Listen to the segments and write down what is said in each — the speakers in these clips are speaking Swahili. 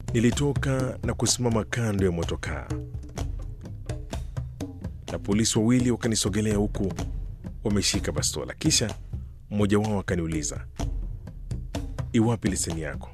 Nilitoka na kusimama kando ya motokaa, na polisi wawili wakanisogelea huku wameshika bastola. Kisha mmoja wao akaniuliza, iwapi leseni yako?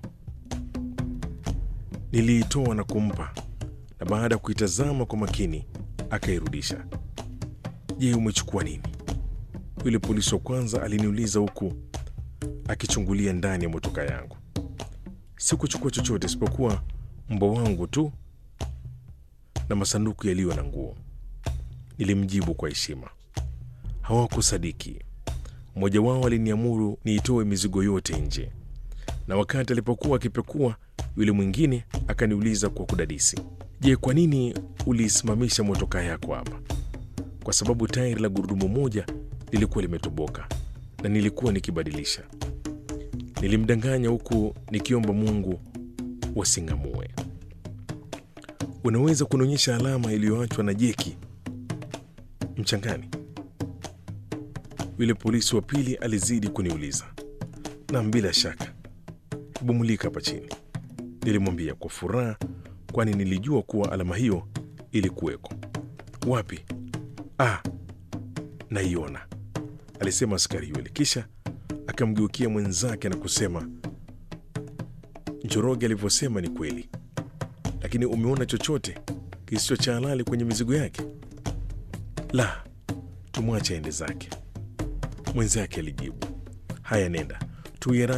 Niliitoa na kumpa, na baada ya kuitazama kwa makini akairudisha. Je, umechukua nini? Yule polisi wa kwanza aliniuliza huku akichungulia ndani ya motoka yangu. Sikuchukua chochote isipokuwa mbwa wangu tu na masanduku yaliyo na nguo, nilimjibu kwa heshima. Hawakusadiki. Mmoja wao aliniamuru niitoe mizigo yote nje, na wakati alipokuwa akipekua, yule mwingine akaniuliza kwa kudadisi, je, kwa nini uliisimamisha motokaa yako hapa? Kwa sababu tairi la gurudumu moja lilikuwa limetoboka na nilikuwa nikibadilisha. Nilimdanganya huku nikiomba Mungu wasing'amue. Unaweza kunionyesha alama iliyoachwa na jeki mchangani? Yule polisi wa pili alizidi kuniuliza. Nam, bila shaka, hebu mulika hapa chini, nilimwambia kwa furaha, kwani nilijua kuwa alama hiyo ilikuweko. Wapi? Ah, naiona, alisema askari yule, kisha akamgeukia mwenzake na kusema, Njoroge alivyosema ni kweli, lakini umeona chochote kisicho cha halali kwenye mizigo yake? La, tumwache aende zake, mwenzake alijibu. Haya, nenda tuye